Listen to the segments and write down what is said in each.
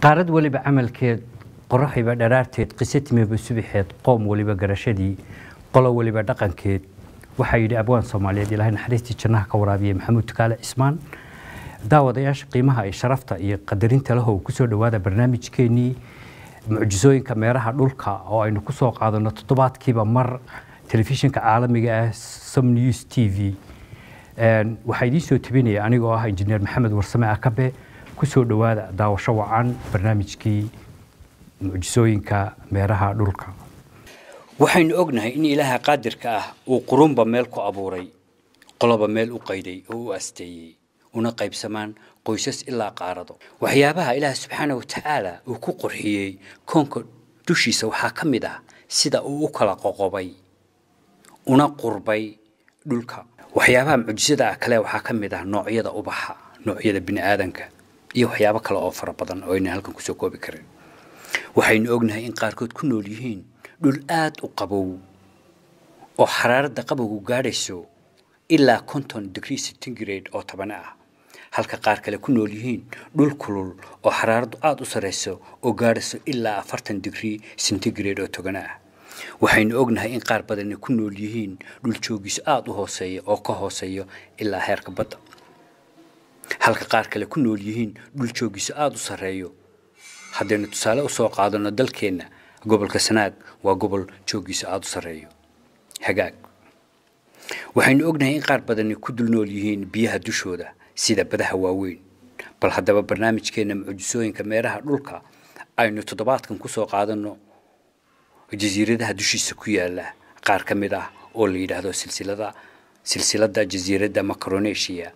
qaarad weliba camalkeed qoraxiba dharaarteed qise timiba subixeed qoom weliba garashadii qolo weliba dhaqankeed waxaa yidhi abwaan soomaaliyeed ilaahay naxariistii jannaha ka waraabiyey maxamuud tukaale cismaan daawadayaasha qiimaha iyo sharafta iyo qadarinta lahow kusoo dhowaada barnaamijkeenii mucjisooyinka meeraha dhulka oo aynu kusoo qaadano toddobaadkiiba mar telefishinka caalamiga ah som news t v waxaa idiin soo tebinaya anigoo ah injineer maxamed warsame akabe kusoo dhowaada daawasho wacan barnaamijkii mucjisooyinka meeraha dhulka waxaynu ognahay in ilaaha qaadirka ah uu qurunba meel ku abuuray qoloba meel u qayday oo u asteeyey una qaybsamaan qoysas ilaa qaarado waxyaabaha ilaah subxaana wa tacaala uu ku qurxiyey koonka dushiisa waxaa ka mid ah sida uu u kala qoqobay una qurbay dhulka waxyaabaha mucjisada ah kale waxaa ka mid ah noocyada ubaxa noocyada bini aadanka iyo waxyaabo kale oo fara badan oo aynan halkan kusoo koobi karin waxaynu ognahay in qaarkood ku nool yihiin dhul aad u qabow oo xaraaradda qabowgu gaadhayso ilaa konton degree centigrade oo tabane ah halka qaar kale ku nool yihiin dhul kulul oo xaraaraddu aada u sarrayso oo gaadhayso ilaa afartan degree centigrade oo togane ah waxaynu ognahay in qaar badani ku nool yihiin dhul joogiisu aada u hooseeya oo ka hooseeyo ilaa heerka badda halka qaar kale ku nool yihiin dhul joogiisu aada u sarreeyo haddaynu tusaale usoo qaadano dalkeenna gobolka sanaag waa gobol joogiisu aada u sarreeyo hagaag waxaynu ognahay in qaar badani ku dul nool yihiin biyaha dushooda sida badaha waaweyn bal haddaba barnaamijkeenna mucjisooyinka meeraha dhulka aynu toddobaadkan kusoo qaadano jasiiradaha dushiisa ku yaala qaar ka mid ah oo la yidhaahdo silsilada silsiladda jasiiradda macronesia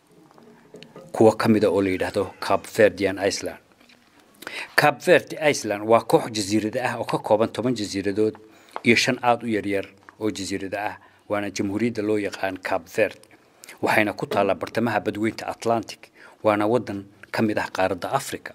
kuwa ka mida oo la yidhaahdo cap verdian iceland cap verde iceland waa koox jasiirada ah oo ka kooban toban jasiiradood iyo shan aada u yaryar oo jasiirada ah waana jamhuuriyadda loo yaqaan cap verde waxayna ku taallaa bartamaha badweynta atlantic waana waddan ka mid ah qaaradda africa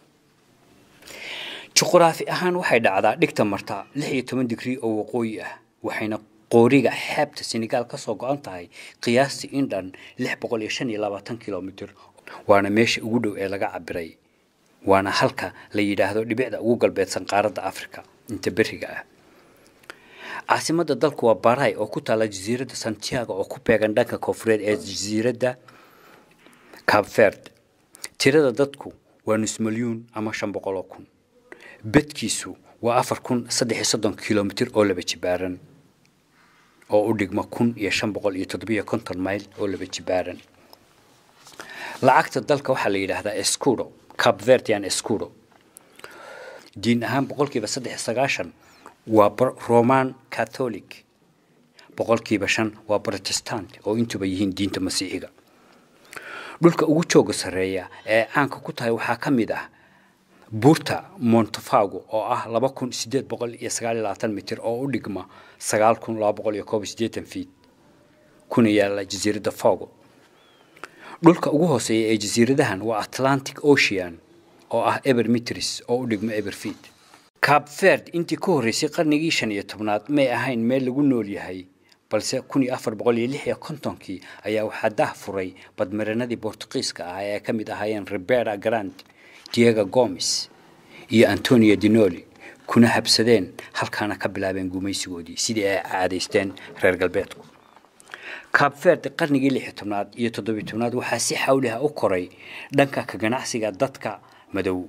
juquraafi ahaan waxay dhacdaa dhigta marta lix iyo toban digrii oo waqooyi ah waxayna qooriga xeebta senegaal ka soo go-an tahay qiyaastii in dhan lix boqol iyo shan iyo labaatan kilomitr waana meesha ugu dhow ee laga cabiray waana halka la yidhaahdo dhibicda ugu galbeedsan qaaradda africa inta beriga ah caasimadda dalku waa baray oo ku taalla jasiiradda santiago oo ku beegan dhanka koonfureed ee jasiiradda cabverd tirada dadku waa nus milyuun ama shan boqol oo kun bedkiisu waa afar kun saddex iyo soddon kilomitr oo laba jibaaran oo u dhigma kun iyo shan boqol iyo toddobiyo konton mayl oo laba jibaaran lacagta dalka waxaa la yidhaahdaa escudo cabverdian escudo diin ahaan boqolkiiba saddex iyo sagaashan waa roman catholic boqolkiiba shan waa protestant oo intuba yihiin diinta masiixiga dhulka ugu jooga sarreeya ee caanka ku tahay waxaa ka mid ah buurta montefago oo ah laba kun sideed boqol iyo sagaal iyo labaatan mitir oo u dhigma sagaal kun laba boqol iyo koob iyo siddeetan fiit kuna yaalla jasiiradda fogo dhulka ugu hooseeya ee jasiiradahan waa atlantic ocean oo ah eber mitris oo u dhigma eber fiit cap verd intii ka horreysay qarnigii shan iyo tobnaad may ahayn meel lagu nool yahay balse kun iyo afar boqol iyo lix iyo kontonkii ayaa waxaa dah furay badmaranadii bortuqiiska ah ee ay ka mid ahaayeen rebera grand diego gomes iyo antonio dinoli kuna habsadeen halkaana ka bilaabeen gumaysigoodii sidii ay caadaysteen reer galbeedku cap verd qarnigii lix iyo tobnaad iyo toddobiyo tobnaad waxaa si xawliha u koray dhanka ka ganacsiga dadka madow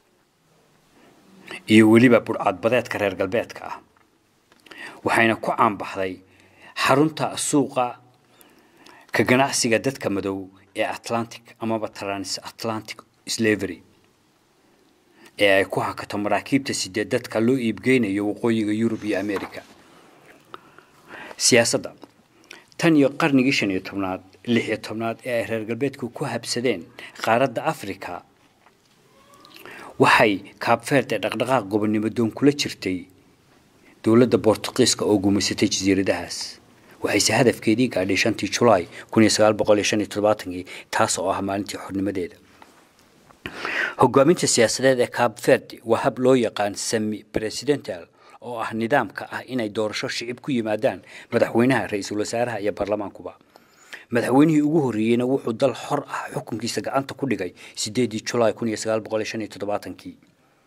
iyo weliba budhcadbadeedka reer galbeedka ah waxayna ku caanbaxday xarunta suuqa ka ganacsiga dadka madow ee atlantic amaba trans atlantic slavery ee ay ku hakato maraakiibta sideed dadka loo iibgeynayo waqooyiga yurub iyo america siyaasadda tan iyo qarnigii shan iyo tobnaad lix iyo tobnaad ee ay reer galbeedku ku habsadeen qaaradda africa waxay kaabfeerde dhaqdhaqaaq gobonnimo doon kula jirtay dowladda bortuqiiska oo gumaysatay jasiiradahaas waxayse hadafkeedii gaadhay shantii julaay kun iyo sagaal boqol iyo shan iyo todobaatankii taas oo ah maalintii xornimadeeda hogaaminta siyaasadeed ee cape verde waa hab loo yaqaan semi presidential oo ah nidaamka ah inay doorasho shicib ku yimaadaan madaxweynaha ra-iisul wasaaraha iyo baarlamaankuba madaxweynihii ugu horreeyeyna wuxuu dal xor ah xukunkiisa gacanta ku dhigay sideedii julaay kun iyo sagaal boqol shan iyo toddobaatankii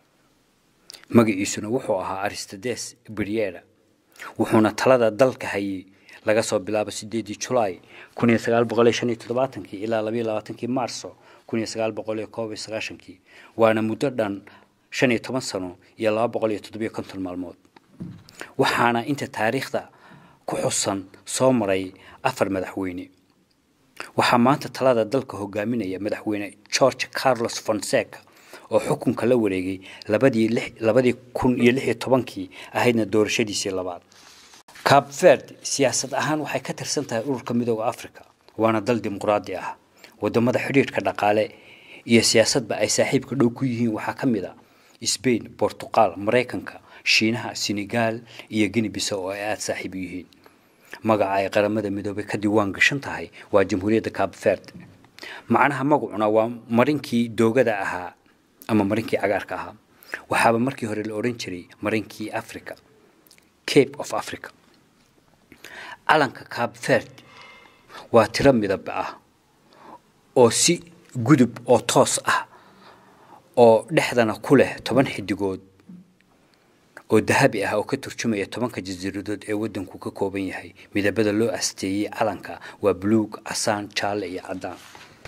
magaciisuna wuxuu ahaa aristodes briera wuxuuna talada dalka hayay laga soo bilaabo sideedii julaay kun iyo sagaal boqol shan iyo toddobaatankii ilaa labayo labaatankii maarso kun iyo sagaal boqol iyo koob iyo sagaashankii waana muddo dhan shan iyo toban sano iyo laba boqol iyo toddobiyo konton maalmood waxaana inta taariikhda ku xusan soo maray afar madaxweyne waxaa maanta talada dalka hogaaminaya madaxweyne george carlos fonseca oo xukunka la wareegay labadii labadii kun iyo lix iyo tobankii ahaydna doorashadiisii labaad cab verd siyaasad ahaan waxay ka tirsan tahay ururka midooda africa waana dal dimuqraadi ah wadamada xidhiidhka dhaqaale iyo siyaasadba ay saaxiibka dhow ku yihiin waxaa ka mid a sbain bortuqal maraykanka shiinaha senegal iyo gini biso oo ay aada saaxiib u yihiin magaca ay qaramada midoobay ka diiwaan gashan tahay waa jamhuuriyadda cab verd macnaha magacuna waa marinkii doogada ahaa ama marinkii cagaarka ahaa waxaaba markii hore la odhan jiray marinkii africa cape of africa calanka cab verd waa tiro midab ah oo si gudub oo toos ah oo dhexdana ku leh toban xidigood oo dahabi ah oo ka turjumaya tobanka jasiiradood ee waddanku ka kooban yahay midabada loo asteeyey calanka waa buluug casaan jaalle iyo caddaan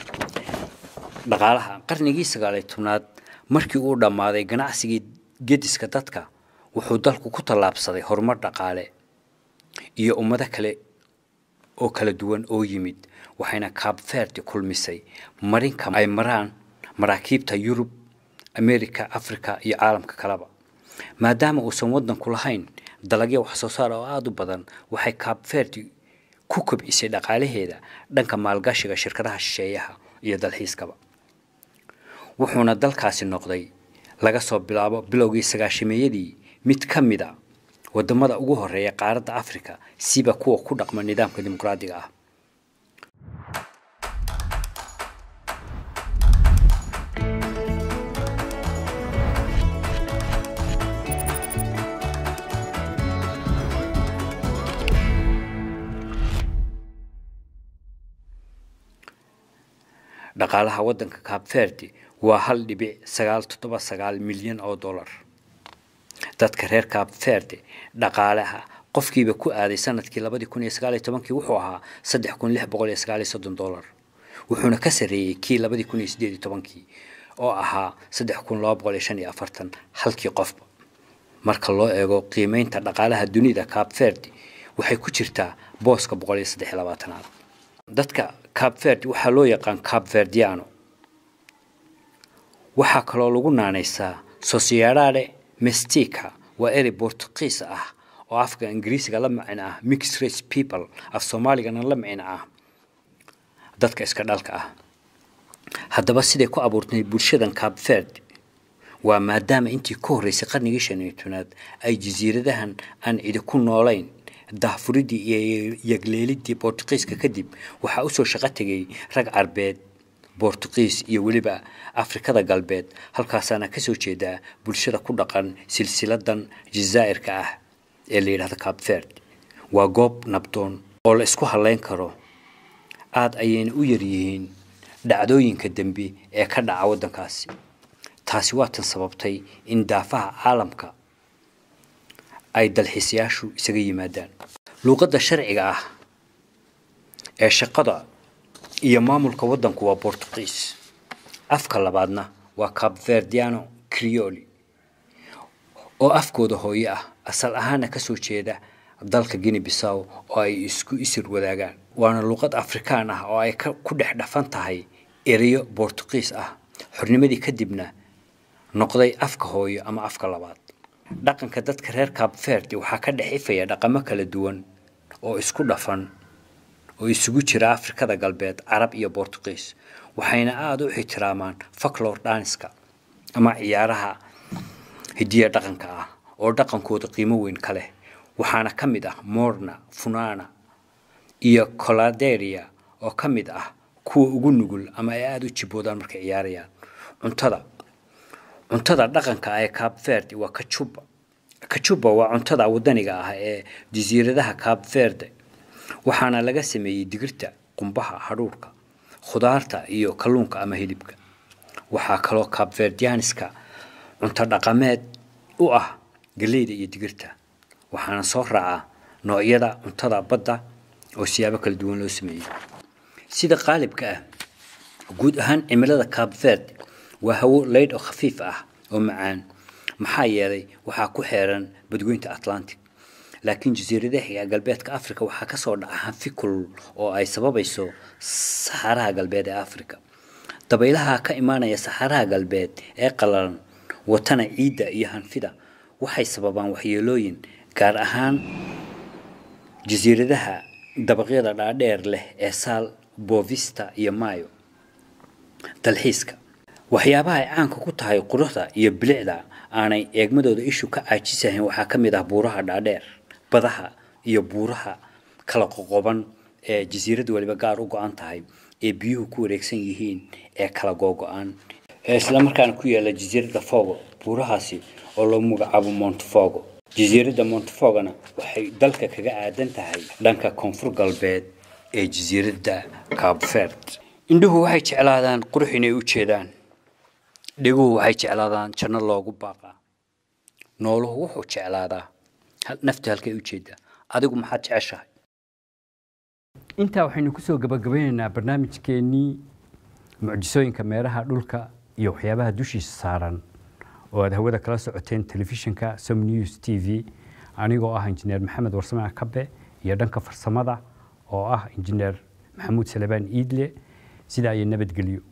dhaqaalaha qarnigii sagaaliyo tobnaad markii uu dhammaaday ganacsigii gediska dadka wuxuu dalku ku tallaabsaday horumar dhaqaale iyo ummado kale oo kala duwan oo yimid waxayna cab verdi kulmisay marinka ay maraan maraakiibta yurub america africa iyo caalamka kaleba maadaama uusan waddanku lahayn dalagyo wax soo saar oo aada u badan waxay cab verdi ku kobcisay dhaqaalaheeda dhanka maalgashiga shirkadaha shisheeyaha iyo dalxiiskaba wuxuuna dalkaasi noqday laga soo bilaabo bilowgii sagaashameeyadii mid ka mid a wadamada ugu horeeya qaaradda africa siba kuwa ku dhaqma nidaamka dimuqraadiga ah dhaqaalaha waddanka cab verdi waa hal dhibic sagaal toddoba sagaal milyan oo dollar dadka reer cab verde dhaqaalaha qofkiiba ku aaday sanadkii labadii kun iyo sagaal iyo tobankii wuxuu ahaa saddex kun lix boqol iyo sagaal iyo soddon dollar wuxuuna ka sarreeyey kii labadii kun iyo sideed iyo tobankii oo ahaa saddex kun laba boqol iyo shan iyo afartan halkii qofba marka loo eego qiimeynta dhaqaalaha dunida cab verde waxay ku jirtaa booska boqol iyo saddex iyo labaatanaad dadka cab verde waxaa loo yaqaan cab verdiano waxaa kaloo lagu naanaysaa sociedade mestica waa erey bortuqiis ah oo afka ingiriisiga la macin ah mixed race people af soomaaligana la macin ah dadka iska dhalka ah haddaba siday ku abuurtay bulshadan cab verd waa maadaama intii ka horreysay qarnigii shan iyo tobnaad ay jasiiradahan aan cidi ku noolayn dahfuridii iyo yagleelidii bortuqiiska kadib waxaa usoo shaqo tegay rag carbeed bortuqiis iyo weliba afrikada galbeed halkaasaana kasoo jeedaa bulshada ku dhaqan silsiladan jazaa'irka ah ee la yidhahdo cab verd waa goob nabdoon oo la isku hadlayn karo aada ayayna u yaryihiin dhacdooyinka dembi ee ka dhaca waddankaasi taasi waa tan sababtay in daafaha caalamka ay dalxiisayaashu isaga yimaadaan luuqadda sharciga ah ee shaqada iyo maamulka waddanku waa bortuqiis afka labaadna waa cab verdiano crioli oo afkooda hooyo ah asal ahaana kasoo jeeda dalka guinea bissaw oo ay isku isir wadaagaan waana luuqad afrikaan ah oo ay ku dhex dhafan tahay ereyo bortuqiis ah xornimadii kadibna noqday afka hooyo ama afka labaad dhaqanka dadka reer cab verdi waxaa ka dhex ifaya dhaqamo kala duwan oo isku dhafan oo isugu jira afrikada galbeed carab iyo bortuqiis waxayna aada u ixtiraamaan faklor daniska ama ciyaaraha hidiya dhaqanka ah oo dhaqankooda qiimo weyn ka leh waxaana ka mid ah morna funana iyo coladeria oo ka mid ah kuwa ugu nugul ama ay aada u jiboodaan markay ciyaarayaan cuntada cuntada dhaqanka ee cab verde waa kajuba kajuba waa cuntada wadaniga ah ee jasiiradaha cab verde waxaana laga sameeyey digirta qumbaha hadhuurhka khudaarta iyo kalluunka ama hilibka waxaa kaloo kabverdianiska cunto dhaqameed u ah galeyda iyo digirta waxaana soo raacaa noocyada cuntada badda oo siyaabo kala duwan loo sameeyey sida qaalibka ah guud ahaan cimilada kabverd waa hawo leydh oo khafiif ah oo macaan maxaa yeelay waxaa ku xeeran badweynta atlantic laakiin jasiiradaha galbeedka africa waxaa kasoo dhaca hanfi kulul oo ay sababayso saxaraha galbeed ee africa dabaylaha ka imaanaya saxaraha galbeed ee qalalan watana ciidda iyo hanfida waxay sababaan waxyeelooyin gaar ahaan jasiiradaha dabaqyada dhaadheer leh ee saal bovista iyo mayo dalxiiska waxyaabaha ay caanka ku tahay quruxda iyo bilicda aanay eegmadooda ishu ka caajisahayn waxaa ka mid ah buuraha dhaadheer badaha iyo buuraha kala qoqoban ee jasiirad waliba gaar u go-an tahay ee biyuhu ku wareegsan yihiin ee kala googo-aan ee islamarkaana ku yaala jasiiradda fogo buurahaasi oo lagu magacaabo montefogo jasiiradda montefogona waxay dalka kaga aadan tahay dhanka koonfur galbeed ee jasiiradda cabverd indhuhu waxay jeclaadaan qurux inay u jeedaan dheguhu waxay jeclaadaan janno loogu baaqaa nooluhu wuxuu jeclaadaa nafta halkay u jeedaa adigu maxaad jeceshahay intaa waxaynu kusoo gabagabeynaynaa barnaamijkeennii mucjisooyinka meeraha dhulka iyo waxyaabaha dushiisa saaran oo aad hawada kala socoteen telefishinka som news t v anigoo ah injineer maxamed warsame kabe iyo dhanka farsamada oo ah injineer maxamuud salebaan iidle sidaa iyo nabadgelyo